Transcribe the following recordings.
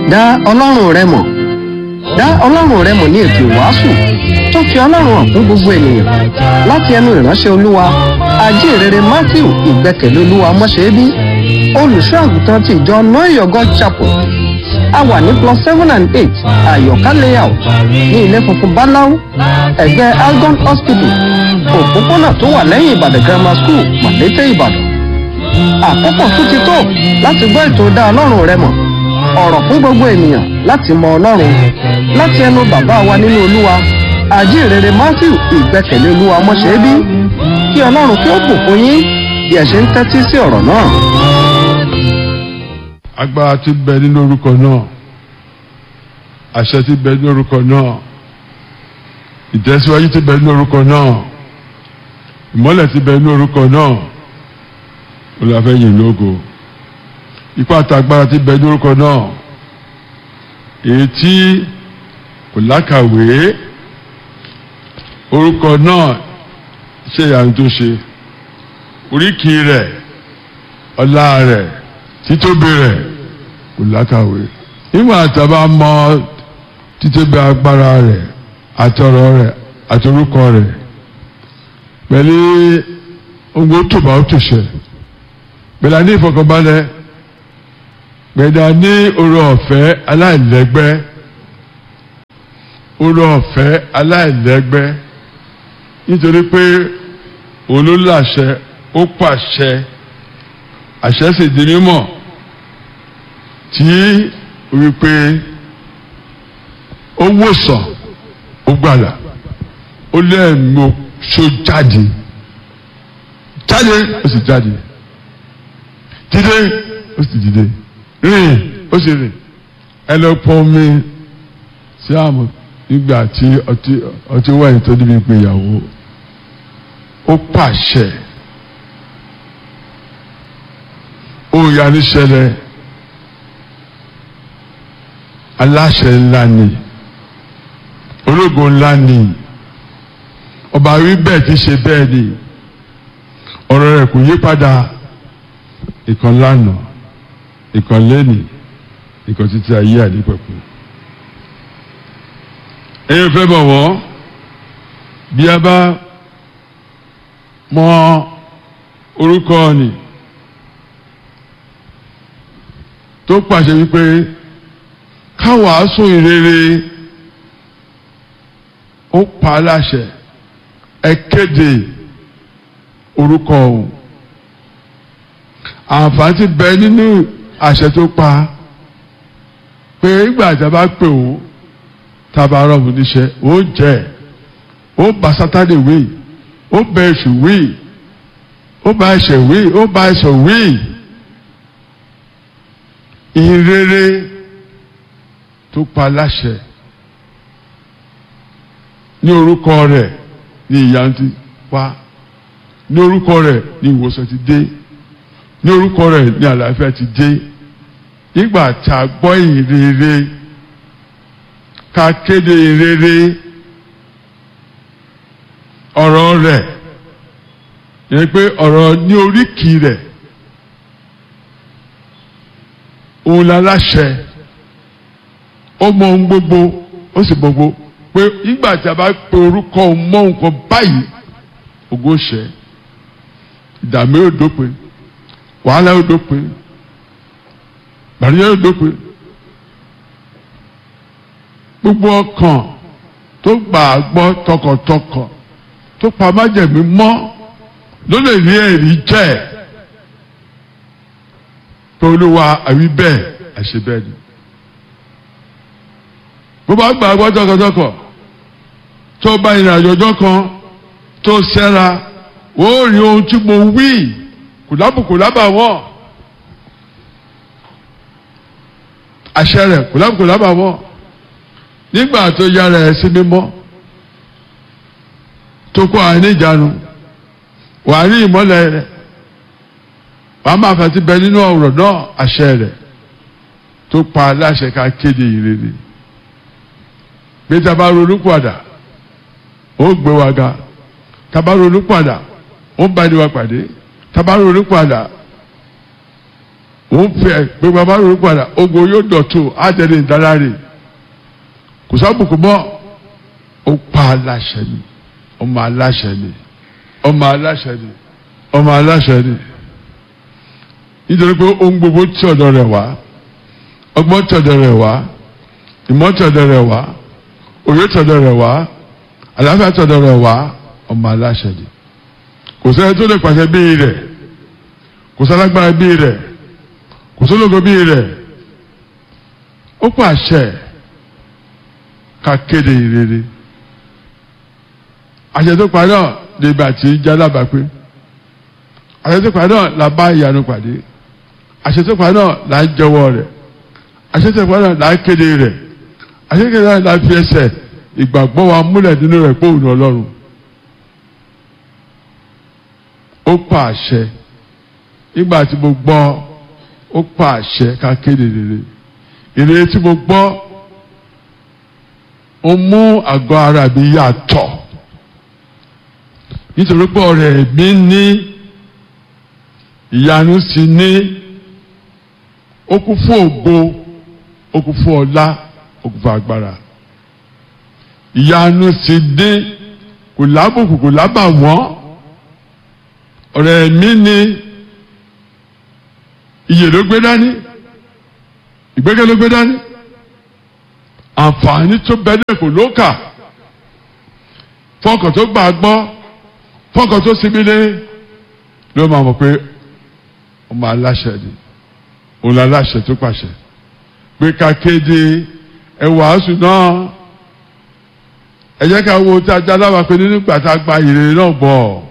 dá ọlọ́run rẹ mọ̀ dá ọlọ́run rẹ mọ̀ ní ètò ìwàásù tó fi ọlọ́run hàn fún gbogbo ènìyàn láti ẹnu ìránṣẹ́ olúwa ajínrere matthew ìgbẹ́kẹ̀lé olúwa mọ́ṣẹ́bí olùṣọ́ àgùntàn ti ìjọ noyogo chapel a wà ní plus seven and eight àyọ̀ká layout ní ilé funfun báláú ẹ̀gbẹ́ algon hospital òpópónà tó wà lẹ́yìn ìbàdàn grammar school màlété ìbàdàn àkókò tún ti tó láti gbọ́ ètò dá ọlọ́run rẹ mọ̀ ọ̀rọ̀ fún gbogbo ènìyàn láti mọ ọlọ́run láti ẹnu bàbá wa nínú olúwa àjíǹrere matthew ìgbẹ́kẹ̀lé olúwa mọ́ṣẹ́bí kí ọlọ́run kí ó bùkún yín bí ẹ ṣe ń tẹ́tí sí ọ̀rọ̀ náà. agbára ti bẹ nínú orúkọ náà àṣẹ ti bẹ nínú orúkọ náà ìtẹ̀síwájú ti bẹ nínú orúkọ náà ìmọ́lẹ̀ ti bẹ nínú orúkọ náà olùfẹ́yìn lógo ipá àtàgbára ti bẹ nínú orúkọ náà èyí tí kò lákàwé orúkọ náà ṣe ìyanu tó ṣe oríkì rẹ̀ ọlá rẹ̀ títóbi rẹ̀ kò lákàwé nígbà tábà mọ títóbi agbára rẹ̀ àtọ̀rọ̀ rẹ̀ àtorúkọ rẹ̀ pẹ̀lú ohun tó bá ó tó ṣe pẹ̀lú àní ìfọkànbalẹ̀ pẹ̀lú àní oore ọ̀fẹ́ aláìlẹ́gbẹ́ oore ọ̀fẹ́ aláìlẹ́gbẹ́ nítorí pé olólàṣẹ ó pàṣẹ àṣẹ sì di mímọ̀ tí wípé ó wòsàn ó gbàlà ó lẹ́ẹ̀mí ṣó jáde jáde ó sì jáde dídé ó sì dídé rìn ó sì rìn ẹ lọ pọn mi sí àmọ́ nígbà tí ọtí ọtí wáyé tó níbi ìgbéyàwó ó pàṣẹ ó yarí ṣẹlẹ̀ aláṣẹ ńlá ni ológo ńlá ni ọba wí bẹ́ẹ̀ ti ṣe bẹ́ẹ̀ ni ọ̀rọ̀ rẹ̀ kò yí padà ìkan lánàá ìkan lẹ́nì ìkan títí ayé àdìpẹ̀kù ẹ̀yin fẹ́ bọ̀ wọ́n bí a bá mọ orúkọ ni tó pàṣẹ wípé káwàásù ìrere ó pa á láṣẹ ẹ kéde orúkọ òun àǹfààní ti bẹ nínú àṣẹ tó pa pé ìgbà tí a bá pè ó tá a bá rọ̀mù níṣẹ́ ó jẹ́ ó bá sátánì wí ó bá èṣù wí ó bá ẹ̀ṣẹ̀ wí ó bá ẹ̀ṣẹ̀ wí ìrere tó pa láṣẹ ní orúkọ rẹ̀ ní ìyanu ti wá ní orúkọ rẹ̀ ní ìwòsàn ti dé ní orúkọ rẹ̀ ní àlàáfíà ti dé nígbà tá a gbọ́ ìrere ká kéde ìrere ọ̀rọ̀ rẹ̀ yẹn pé ọ̀rọ̀ ní oríkì rẹ̀ òun la láṣẹ ó mọ ohun gbogbo ó sì gbogbo pé nígbà tí a bá pe orúkọ òun mọ nǹkan báyìí ògo ṣẹ ìdààmú yóò dópin wàhálà yóò dópin gbàdúrà yóò dópin gbogbo ọkàn tó gbà á gbọ́ tọkàntọkàn tó pa májẹ̀mí mọ́ ló lè rí ẹ̀rí jẹ́ pé olúwa àwí bẹ́ẹ̀ àṣẹ bẹ́ẹ̀ ni bó bá gbà á gbọ́ tọkàntọkàn tó bá ìrìn àjò ọjọ́ kan tó ṣẹ́ra ó rí ohun tí mo wí kùlábùkù lábà wọ́n àṣẹ rẹ̀ kùlábùkù lábà wọ́n nígbà tó yára ẹ̀ sí mímọ́ tó kó àní ìjánu wàá rí ìmọ́lẹ̀ rẹ̀ wàá máa fàtí bẹ nínú ọ̀rọ̀ náà àṣẹ rẹ̀ tó pa aláṣẹ ká kéde ìrere bí tá a bá ronú padà ó gbé wa ga tá a bá ronú padà ó bá ní wa pàdé tá a bá ronú padà òun fẹ́ pé bàbá rò padà ogun yóò dọ̀tún àtẹ̀lé ìdáláre kò sábùkù mọ́ ó pa aláṣẹ ni ọmọ aláṣẹ ni ọmọ aláṣẹ ni ọmọ aláṣẹ ni nítorí pé ohun gbogbo tí ọ̀dọ̀ rẹ̀ wá ọgbọ́n tí ọ̀dọ̀ rẹ̀ wá ìmọ̀ tí ọ̀dọ̀ rẹ̀ wá òye tí ọ̀dọ̀ rẹ̀ wá àlàáfíà tí ọ̀dọ̀ rẹ̀ wá ọmọ aláṣẹ ni kò sẹ́ni tó lè pàṣẹ bíi rẹ̀ kò sálágbára bíi rẹ̀ kò sólógo bíi rẹ̀ ó pàṣẹ ká kéde ìrere àṣẹ tó pa náà lèbi àti jálábà pé àṣẹ tó pa náà la bá ìyanu pàdé àṣẹ tó pa náà là ń jẹ́wọ́ rẹ̀ àṣẹ tó pa náà là ń kéde rẹ̀ àṣẹ tó pa náà là ń fi ẹsẹ̀ ìgbàgbọ́ wa múlẹ̀ nínú rẹ̀ pé òun ọlọ́run ó pa àṣẹ nígbà tí mo gbọ́ ó pa àṣẹ ká kéde rere ìrere tí mo gbọ́ ó mú àgọ́ ara mi yàtọ̀ nítorí pé ọ̀rẹ́ mi ní ìyanu sì ní ó kún fún ògo ó kún fún ọlá ó kún fún agbára ìyanu sì ní kò lábùkù kò lábà wọ́n ọ̀rẹ́ mi ní iyè ló gbé dání ìgbẹ́kẹ̀ ló gbé dání àǹfààní tó bẹ́ẹ̀ kò ló kà fọkàn tó gbà gbọ́ fọkàn tó sinmi lé ló máa mọ̀ pé ọmọ aláṣẹ ni òun aláṣẹ tó pàṣẹ pé ká kéde ẹ wàásù náà ẹ jẹ́ ká wo tí a já lábàá pé nínú ìgbà tá a gba ìrere náà bọ̀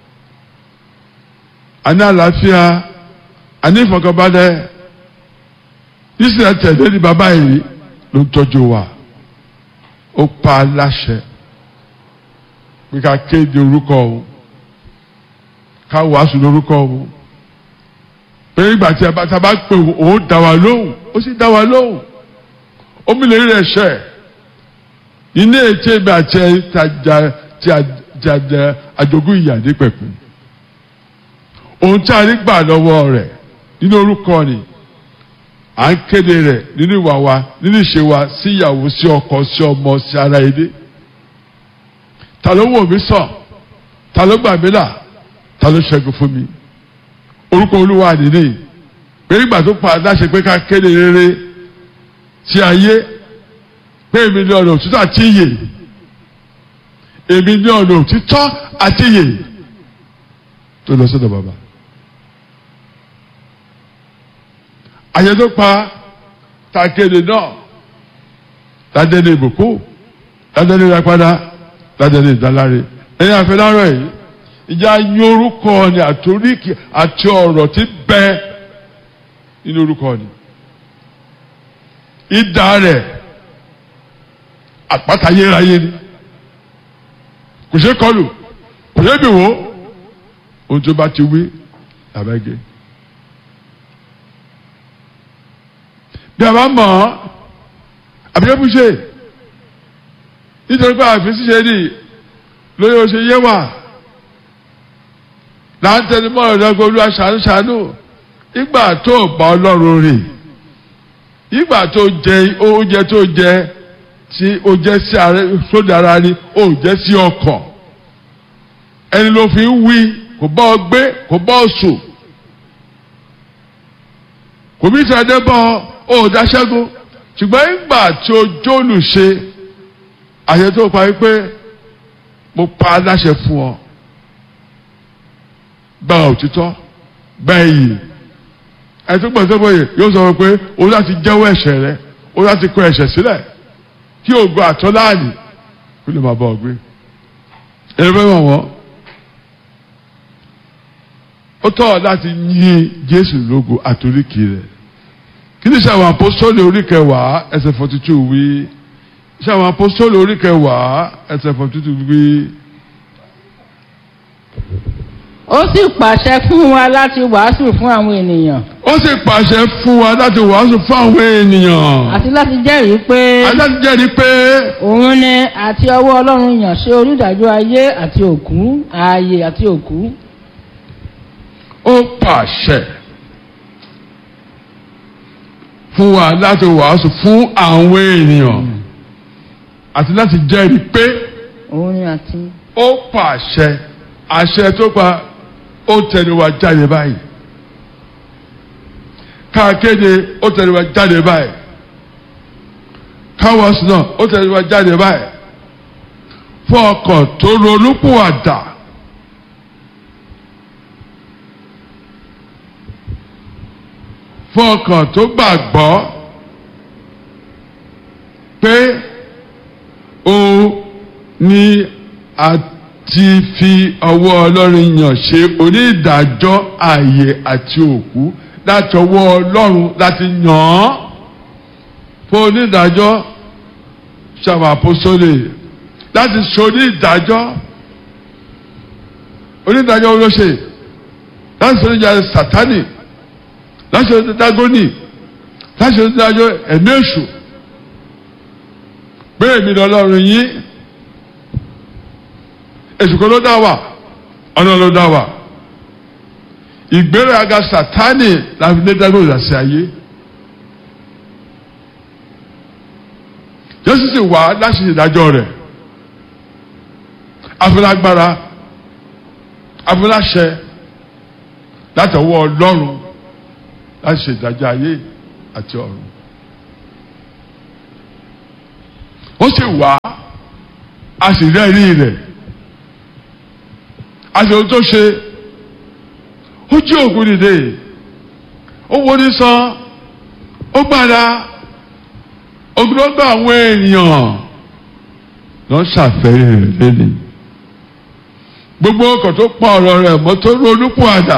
a ní àlàáfíà a ní ìfọ̀kànbalẹ̀ ìsìlẹ̀ tẹ̀lé ní bàbá yìí ló ń tọ́jú wa ó pa aláṣẹ pé ká kéde orúkọ òun ká wàásù lórúkọ òun pé ìgbà tí a bá pè òun dá wa lóhùn ó sì dá wa lóhùn ó mi lè rí rẹ̀ ṣẹ́ iná ètí èmi àti ẹ ti àjẹ àjogún ìyá ní pẹ̀kun ohun tí a rí gbà lọ́wọ́ rẹ̀ nínú orúkọ ni à ń kéde rẹ̀ nínú ìwà wa nínú ìṣe wa sí ìyàwó sí ọkọ sí ọmọ sí ara ilé ta ló wò mí sàn ta ló gbà mí là ta ló ṣẹ́gun fún mi orúkọ olúwa nìyí pé nígbà tó pa aláṣẹ pé ká kéde rere sí ayé pé èmi ní ọ̀nà òtítọ́ àti ìyè èmi ní ọ̀nà òtítọ́ àti ìyè tó lọ sọ́dọ̀ bàbá. àyè tó pa takéde náà ládé ní ìbùkún ládé ní ìrẹ́padà ládé ní ìdáláre ẹ̀yin àfẹ́lárọ̀ yìí ìjà yín orúkọ ni àtoríkì àti ọ̀rọ̀ tí bẹ́ nínú orúkọ ni ìdá rẹ̀ àpáta yérayé ni kò ṣe kọlù kò ṣe bì wò ohun tó bá ti wí làbẹ́gẹ́. bí a bá mọ̀ ọ́ àbíkẹ́bù ṣe nítorí pé àfin ṣíṣe ni lóye ó ṣe yé wà láńtẹni mọ́ ọ̀dọ́gbọ́n olúwa ṣàánú ṣàánú ìgbà tó bá ọlọ́run rìn ìgbà tó jẹ oúnjẹ tó jẹ tí ó jẹ sí sódì ara ni ó jẹ sí ọkàn ẹni ló fi ń wí kò bá ọ gbé kò bá ọ sùn kò bí sàdé bọ́ ọ ó dáṣẹ́gun ṣùgbọ́n ìgbà tí o jóòlù ṣe àṣẹ tó parí pé mo pa aláṣẹ fún ọ gba òtítọ́ gba iyì ẹni tó gbọ́dọ̀ sọ́kọ̀ yìí yóò sọ pé o láti jẹ́wọ́ ẹ̀ṣẹ̀ rẹ o láti kọ ẹ̀ṣẹ̀ sílẹ̀ kí o gba àtọ́ láàyè kó lè máa bọ̀ ọ gbé ẹni fẹ́ wọ̀n wọ́n ó tọ́ ọ láti yìn Jésù lógo àtòríkì rẹ̀ kí ni sàwọn apostoli orí kẹwàá ẹsẹ̀ forty two wí sàwọn apostoli orí kẹwàá ẹsẹ̀ forty two wí. ó sì pàṣẹ fún wa láti wàásù fún àwọn ènìyàn ó sì pàṣẹ fún wa láti wàásù fún àwọn ènìyàn àti láti jẹ́rìí pé aláti jẹ́rìí pé òun ni àti ọwọ́ ọlọ́run yàn ṣe onídàájọ́ ayé àti òkú ààyè àti òkú ó pàṣẹ fún wa láti wàásù fún àwọn ènìyàn àti láti jẹ́rìí pé òun ni àti ó pàṣẹ àṣẹ tó pa ó tẹnu wa jáde báyìí káàkéde ó tẹnu wa jáde báyìí káwọ́sì náà ó tẹnu wa jáde báyìí fún ọkàn tó ronúpìwàdà fún ọkàn tó gbàgbọ́ pé ó ní àti fi ọwọ́ ọlọ́run yàn ṣe onídàájọ́ ààyè àti òkú láti ọwọ́ ọlọ́run láti yàn án fún onídàájọ́ ṣàwàpọ̀sọ́lẹ̀ láti ṣe onídàájọ́ onídàájọ́ olóṣè láti ṣe onídàájọ́ sátánì láti ṣe onídàágọ́nì láti ṣe onídàájọ́ ẹ̀mí èṣù bẹ́ẹ̀ mi lọ́lọ́run yín èṣù kan ló dá wà ọ̀nà ló dá wà ìgbéraga sátánì láti lé dágbére ìdásí ayé Jésù sì wá láti ṣe ìdájọ́ rẹ̀ afúlágbára afúláṣẹ láti ọwọ́ Ọlọ́run láti ṣe ìdájọ́ ayé àti ọ̀run ó sì wá a sì rẹ́rìí rẹ̀ a sì ohun tó ṣe ó jí òkú dìde ó wọlé sàn ó gbàdá ogunlọ́gbà àwọn èèyàn lọ ṣàfẹ́rí rẹ̀ lẹ́nu gbogbo ọkọ̀ tó pa ọ̀rọ̀ rẹ̀ mọ́ tó ronúpọ̀ àdá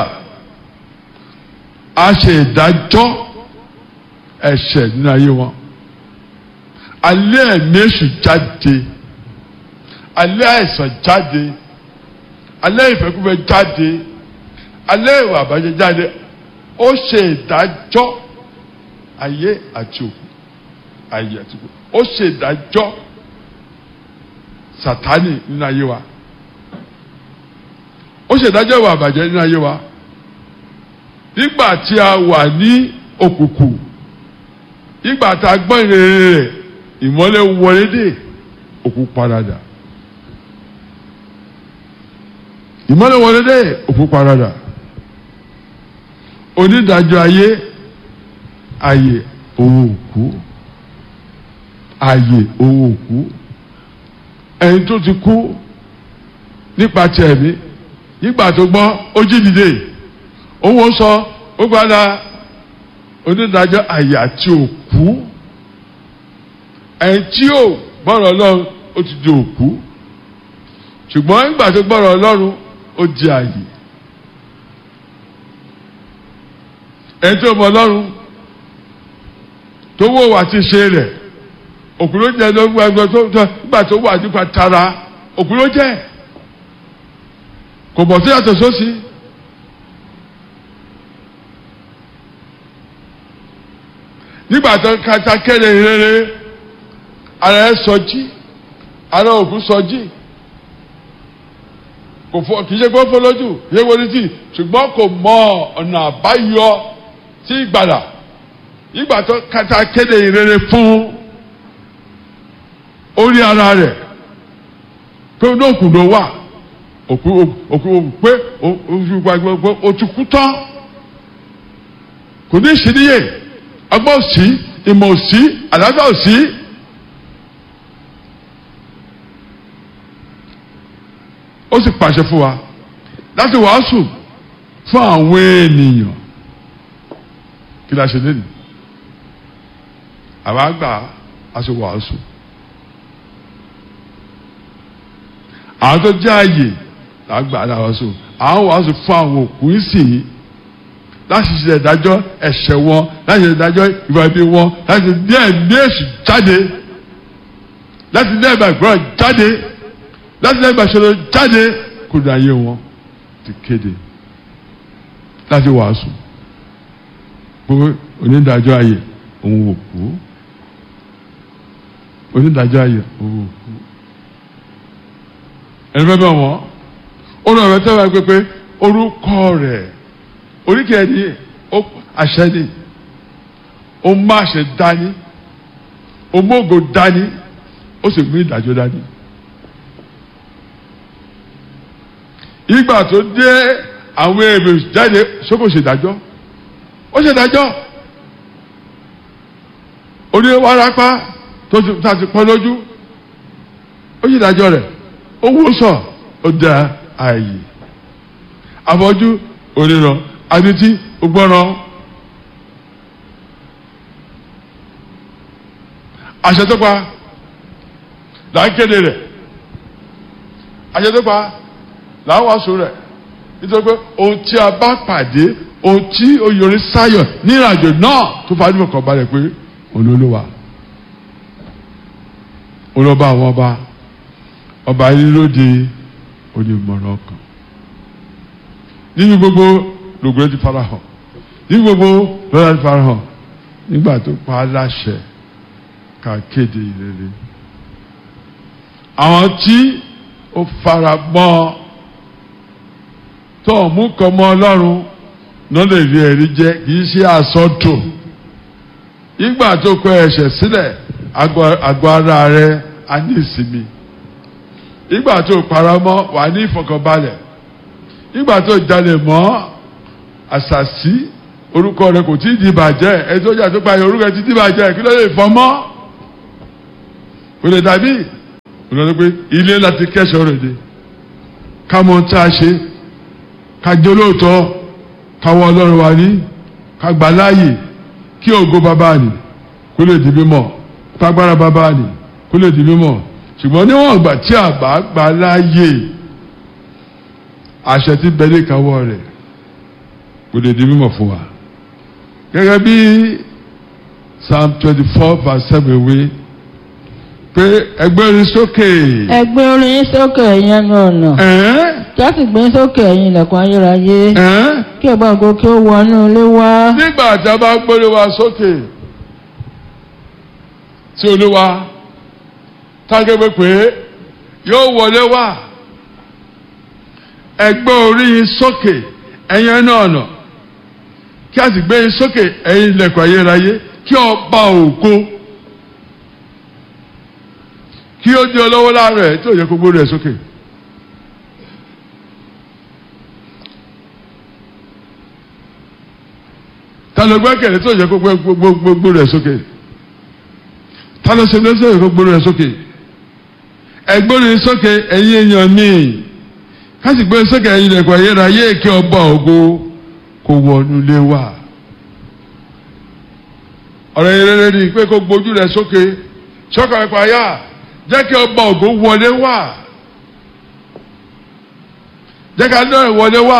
a ṣe ìdájọ́ ẹ̀ṣẹ̀ nínú ayé wọn alẹ́ ẹ̀mí èṣù jáde alẹ́ àìsàn jáde alẹ́ ìfẹ́kúfẹ́ jáde alẹ́ ìwà àbájẹ́ jáde ó ṣe ìdájọ́ ayé àti òkú ayé àti òkú ó ṣe ìdájọ́ sátánì nínú ayé wa ó ṣe ìdájọ́ ìwà àbájẹ́ nínú ayé wa nígbà tí a wà ní òkùnkùn nígbà tá a gbọ́ ìrere rẹ̀ ìmọ́lẹ̀ wọlé dé òkú paradà ìmọ́lẹ̀ wọlé dé òkú paradà onídàájọ́ ayé ayé owó òkú ayé owó òkú ẹni tó ti kú nípa ti ẹ̀mí nígbà tó gbọ́ ó jí dìde owó sọ ó gbádà onídàájọ́ ayé àti òkú ẹni tí ò gbọ́rọ̀ ọlọ́run ó ti di òkú ṣùgbọ́n nígbà tó gbọ́rọ̀ ọlọ́run ó di àyè ẹni tó mọ ọlọ́run tó wò wá ti ṣe rẹ̀ òkú ló jẹ́ lọ́gbà ẹgbẹ́ tó nígbà tó wà nípa tara òkú ló jẹ́ kò bọ̀ sí yàtọ̀ sósì. nígbà tó kata kéde rere ara ẹ sọjí ara òkú sọjí kò fọ kì í ṣe pé ó fọ lójú kì í ṣe pé ó ní tì ṣùgbọ́n kò mọ ọ̀nà àbáyọ sí ìgbàlà ìgbà tó kata kéde ìrere fún orí ara rẹ̀ pé ní òkú ló wà òkú òkú pé o ti kú tán kò ní ìṣìníyè ọgbọ́n òsì ìmọ̀ òsì àlàáfíà òsì. ó sì pàṣẹ fún wa láti wàásù fún àwọn ènìyàn kí la ṣe lẹ́nu àwa àgbà a ṣe wàásù àwọn tó jẹ́ àyè àgbà la wàásù àwọn wàásù fún àwọn òkú ìsìn láti ṣe ìdájọ́ ẹ̀ṣẹ̀ wọn láti ṣe ìdájọ́ ìwà ibi wọn láti ní ẹ̀mí èṣù jáde láti ní ẹ̀mí àgbọ̀rọ̀ jáde láti lẹ́gbà ṣọlọ jáde kó dá ayé wọn ti kéde láti wàásù pé onídàájọ́ ayé òun ò kú onídàájọ́ ayé òun ò kú ẹni fẹ́ bẹ̀ wọ́n ó lọ rẹ tẹ́wọ́ pé pé orúkọ rẹ̀ oríkèé ni àṣẹ ni ó má ṣe dání ó mógo dání ó sì mú ìdájọ́ dání. ìgbà tó dé àwọn èrò jáde sókò ṣèdájọ́ ó ṣèdájọ́ oní wárápá tó ti ta ti pọ́n lójú ó ṣèdájọ́ rẹ̀ ó wó sọ ó da ààyè àfọ́jú oníran adití ògbọ́ràn àṣẹ tó pa là ń kéde rẹ̀ àṣẹ tó pa là ń wàásù rẹ̀ nítorí pé ohun tí a bá pàdé ohun tí oyèrè sáyọ̀ ní ìrìnàjò náà tó fa nímọ̀ kan balẹ̀ pé olólùwà olọba àwọn ọba ọba yìí lóde onímọ̀ràn kan nínú gbogbo lògbé ti fara hàn nínú gbogbo lọ́la ti fara hàn nígbà tó pa á láṣẹ ká kéde ìrere àwọn tí ó fara mọ́ tó mú kan mọ́ ọlọ́run náà lè rí ẹ̀rí jẹ́ kì í ṣe àsọtò ìgbà tó kọ ẹ̀ṣẹ̀ sílẹ̀ àgọ́ ara rẹ á ní ìsinmi ìgbà tó paramọ́ wà ní ìfọkànbalẹ̀ ìgbà tó jalè mọ́ àṣàṣì orúkọ rẹ kò tí ì di bàjẹ́ ẹni tó jà tó pa orúkọ rẹ ti di bàjẹ́ kí ló lè fọmọ́ kò lè dàbí olùdó pé ilé láti kẹ́sọ̀ rẹ̀ dé ká mọ tá a ṣe ká jẹ́ olóòótọ́ ká wọ ọlọ́run wa ní ká gbà láàyè kí ògo bàbá nì kó lè di mímọ́ kágbára bàbá nì kó lè di mímọ́ ṣùgbọ́n níwọ̀n ìgbà tí a bá gbà láàyè àṣẹ tí bẹ́lẹ̀ káwọ́ rẹ̀ kò lè di mímọ́ fún wa gẹ́gẹ́ bí psalm twenty four verse seven wí pé ẹgbẹ́ orin sókè. ẹgbẹ́ orin sókè ẹ̀yin ẹnu ọ̀nà ẹ̀ẹ́n kí a sì gbé sókè ẹ̀yin ilẹ̀kùn ayérayé ẹ̀ẹ́n kí ọba ògo kí ó wọnú ilé wá nígbà tí a bá gbórí wa sókè sí olúwa tágẹ́gbẹ́ pé yóò wọlé wá ẹgbẹ́ orí yín sókè ẹ̀yin ẹnu ọ̀nà kí a sì gbé yín sókè ẹ̀yin ilẹ̀kùn ayérayé kí ọba ògo kí ó di ọlọ́wọ́ láàárọ̀ tí ò yẹ kó gbórí ẹ̀ sókè. ta ló gbẹ́kẹ̀lé tó yẹ kó gbé gbogbo rẹ̀ sókè ta ló ṣe lọ́sẹ̀ yẹ kó gbórí rẹ̀ sókè ẹgbórí sókè ẹ̀yin èèyàn mi káṣí gbé sókè ẹ̀yin lẹ̀kọ́ ayérayé kí ọba ògo kó wọnú lé wá ọ̀rọ̀ yẹn rere ni pé kó gbójú rẹ̀ sókè sọ́kà rẹ̀ pààyà jẹ́ kí ọba ògo wọlé wá jẹ́ ká náà wọlé wá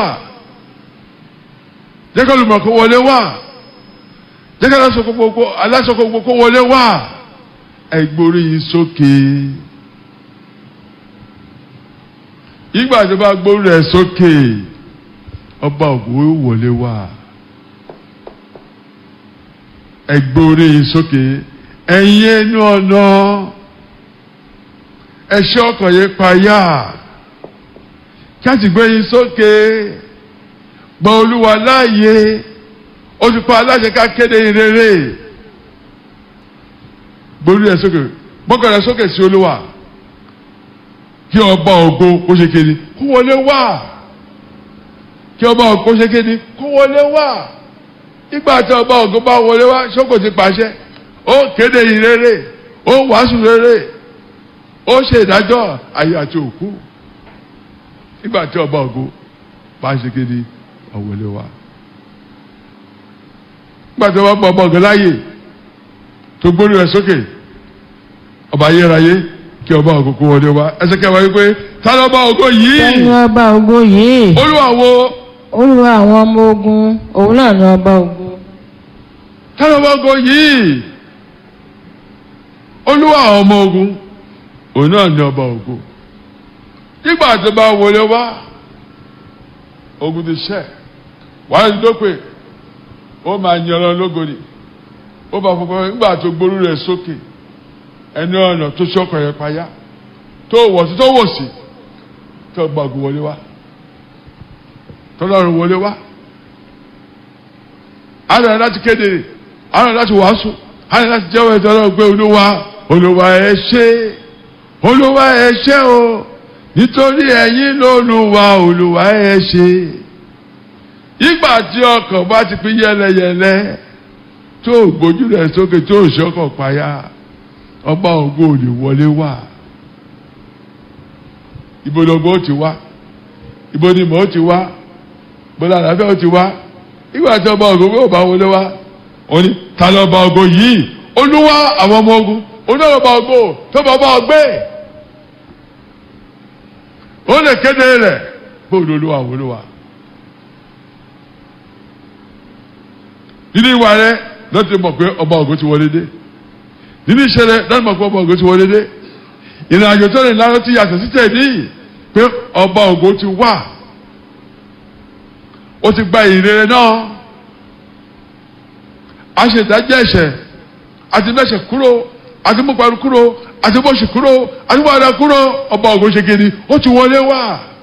jẹ́ ká olùmọ̀ kó wọlé wá jẹ́ ká aláṣọ gbogbo kó wọlé wá ẹgbórí yìí sókè ìgbà tó bá gbórí rẹ̀ sókè ọba ògo wọlé wá ẹgbórí yìí sókè ẹ̀yin ẹnu ọ̀nà ẹ̀ṣẹ́ ọkàn yẹn payá kí a ti gbé yín sókè gba olúwa láàyè ó ti pa aláṣẹ ká kéde ìrere gbórí rẹ̀ sókè gbọ́kàn rẹ̀ sókè sí olúwa kí ọba ògo kó ṣe kéde kó wọlé wá kí ọba ògo kó ṣe kéde kó wọlé wá nígbà tí ọba ògo bá wọlé wá ṣókò ti pàṣẹ ó kéde ìrere ó wàásù rere ó ṣe ìdájọ́ ayé àti òkú nígbà tí ọba ògo bá ṣe kéde ọ̀wọ́lé wa. nígbà tí wọ́n pọ̀ ọba ògo láàyè tó gbórí rẹ̀ sókè ọba ayérayé kí ọba ògo kó wọlé wa ẹsẹ̀ kẹwàá wípé ta ló ọba ògo ẹni yìí ọba ògo yìí olúwa wo olúwa àwọn ọmọ ogun òun náà ni ọba ògo ta ló ọba ògo yìí olúwa àwọn ọmọ ogun òun náà ni ọba ògo nígbà tó bá wọlé wá ogun ti ṣẹ wàá ní dópè ó máa yan ọ lógo ni ó bá fọwọ́ nígbà tó gbórí rẹ̀ sókè ẹni ọ̀nà tó ṣọkàn yẹn payá tó wọ̀ sí tó wò sí tó gba ògùn wọlé wá tọ́lọ́run wọlé wá àná láti kéde àárọ̀ láti wàásù àárọ̀ láti jẹ́wọ́ ẹ̀tọ́ ọlọ́run pé olúwa olúwa ẹ ṣé olúwa ẹ ṣé o nítorí ẹ̀yin lólúwa olúwa ẹ ṣé ìgbà tí ọkàn bá ti pín yẹlẹyẹlẹ tó gbójú rẹ̀ sókè tó ṣọkàn payá ọba ògo ò lè wọlé wá ibo lọgbọ ó ti wá ibo ni mò ń ti wá bọ́lá àlàáfíà ó ti wá ìgbà tí ọba ògo yóò bá wọlé wá ó ní ta ló ọba ògo yìí olúwa àwọn ọmọ ogun olúwa ọba ògo tó bá ọba ọgbẹ́ ó lè kéde rẹ̀ bóòlù olúwa àwọn olúwa. nínú ìwà rẹ̀ lọ́tí mọ̀ pé ọba ògo ti wọlé dé nínú iṣẹ́ rẹ̀ lọ́tí mọ̀ pé ọba ògo ti wọlé dé ìrìn àjò tó lè lárọ́ ti yàtọ̀ sí tẹ̀lé pé ọba ògo ti wà ó ti gba ìrere náà a ṣe ìdájọ́ ẹ̀ṣẹ̀ àti mẹ́ṣẹ̀ kúrò àti mọ́paru kúrò àti mọ́ṣẹ̀ kúrò àti mọ́ọ̀dà kúrò ọba ògo ṣe kéde ó ti wọlé wá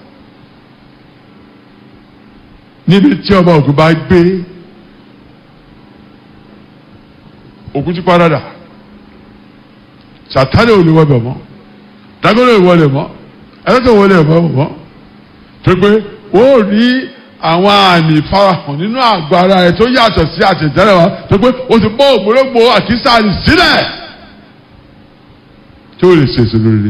níbi tí ọba ògo bá gbé òkú ti parada sàtánì ò lè wọ bẹ̀ mọ́ dágọ́lé ìwọlé mọ́ ẹlẹ́tọ̀ wọlé ẹ̀mọ́ mọ́ tó pé ó rí àwọn àmì ìfarahàn nínú àgọ́ ara rẹ̀ tó yàtọ̀ sí àtẹ̀jẹ́rẹ́ wa tó pé ó ti bọ́ ògbólógbò àkísàrì sílẹ̀ tó lè ṣèṣe lórí.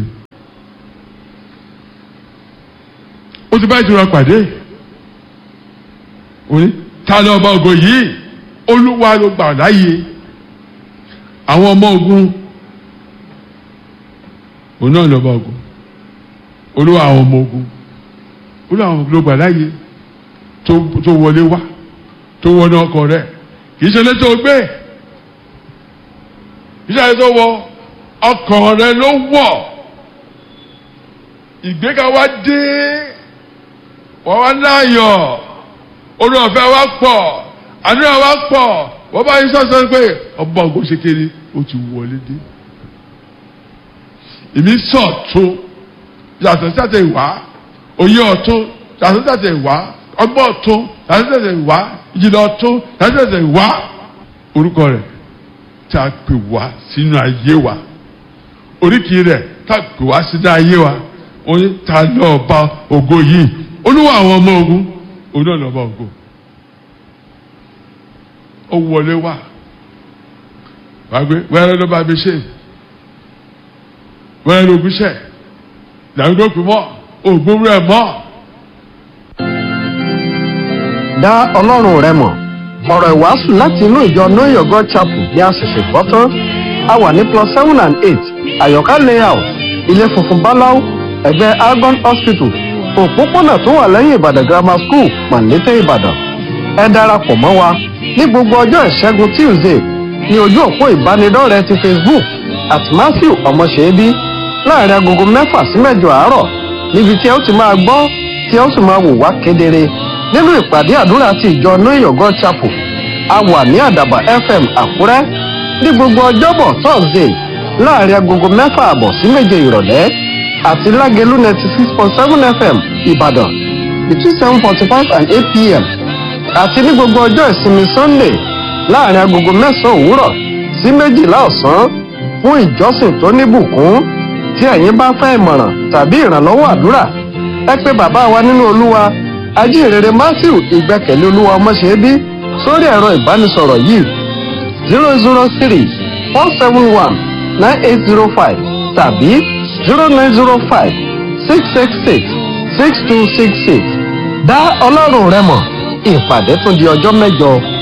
ó ti bá ìtura pàdé òní ta ni ọba ògo yìí olúwa ló gbà láàyè àwọn ọmọ ogun òun náà lọ́ba ogun olúwa àwọn ọmọ ogun olúwa àwọn ọmọ ogun ló gbà láàyè tó wọlé wá tó wọnú ọkọ rẹ kì í ṣe létò gbé kì í ṣe létò wọ ọkàn rẹ ló wọ ìgbéga wa dé wọ́n wá láàyọ̀ olùwàfẹ́ wa pọ̀ àdúrà wa pọ̀ wọ́n bá yín sọ́sọ́ pé ọba ògùn ṣe kéré ó ti wọlé dé ìmí sọ̀tún yàtọ̀ sí àtẹ̀ ìwá òye ọ̀tún yàtọ̀ sí àtẹ̀ ìwá ọgbọ́n ọ̀tún yàtọ̀ sí àtẹ̀ ìwá ìjìnlẹ̀ ọ̀tún yàtọ̀ sí àtẹ̀ ìwá orúkọ rẹ̀ tá a pè wá sínú ayé wa oríkì rẹ̀ tá a pè wá sínú ayé wa oní ta lọ́ọ̀ba ògo yìí olúwa àwọn ọmọ ogun òun náà lọ́ọ̀ba ògo ó wọlé wá wàgbé wẹ́rẹ́ ló bá mi ṣe wẹ́rẹ́ ló gúnṣẹ́ làwọn mọ́ ògbómú ẹ̀ mọ́. dá ọlọ́run rẹ mọ̀ ọ̀rọ̀ ìwàásù láti inú ìjọ know your god chapel ní àṣẹ̀ṣẹ̀ gbọ́ tán a wà ní plus seven and eight àyọ̀ká layout ilé funfun báláú ẹ̀gbẹ́ argon hospital òpópónà tó wà lẹ́yìn ìbàdàn grammar school màlété ìbàdàn ẹ darapọ̀ mọ́ wa ní gbogbo ọjọ́ ìṣẹ́gun tuesday ní ojú òpó ìbánidọ́rẹ̀ẹ́ ti facebook at matthew ọmọṣẹ́bí láàrin agogo mẹ́fà sí mẹ́jọ àárọ̀ níbi tí ẹ ó ti máa gbọ́ tí ẹ ó sì máa wò wá kedere nínú ìpàdé àdúrà ti ìjọ know your god chapel a wà ní àdàbà fm àkúrẹ́ ní gbogbo ọjọ́bọ̀ thursday láàrin agogo mẹ́fà àbọ̀ sí méje ìrọ̀lẹ́ àti lágẹ̀lú ninety six point seven fm ìbàdàn between seven forty five and eight pm àti ní gbogbo ọjọ́ ìsinmi sunday láàrin agogo mẹ́sàn-án òwúrọ̀ sí méjìlá ọ̀sán fún ìjọsìn tó níbùkún tí ẹ̀yin bá fẹ́ ìmọ̀ràn tàbí ìrànlọ́wọ́ àdúrà ẹ pé bàbá wa nínú olúwa ajínrere matthew ìgbẹ́kẹ̀lé olúwa ọmọṣẹ́bí sórí ẹ̀rọ ìbánisọ̀rọ̀ yìí zero zero three four seven one nine eight zero five tàbí zero nine zero five six six six six two six six dá ọlọ́run rẹ mọ̀ ìpàdé tún di ọjọ́ mẹ́jọ